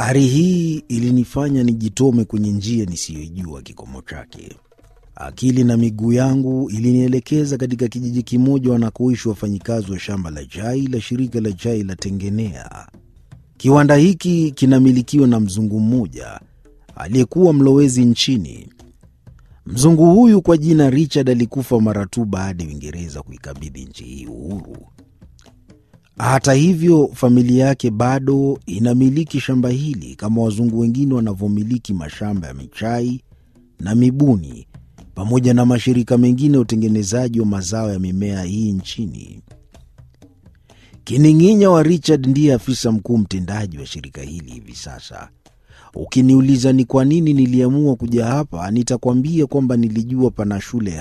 Ari hii ilinifanya nijitome kwenye njia nisiyoijua kikomo chake. Akili na miguu yangu ilinielekeza katika kijiji kimoja wanakoishi wafanyikazi wa shamba la chai la shirika la chai la Tengenea. Kiwanda hiki kinamilikiwa na mzungu mmoja aliyekuwa mlowezi nchini. Mzungu huyu kwa jina Richard alikufa mara tu baada ya Uingereza kuikabidhi nchi hii uhuru. Hata hivyo, familia yake bado inamiliki shamba hili kama wazungu wengine wanavyomiliki mashamba ya michai na mibuni pamoja na mashirika mengine ya utengenezaji wa mazao ya mimea hii nchini. Kining'inya wa Richard ndiye afisa mkuu mtendaji wa shirika hili hivi sasa. Ukiniuliza ni kwa nini niliamua kuja hapa, nitakwambia kwamba nilijua pana shule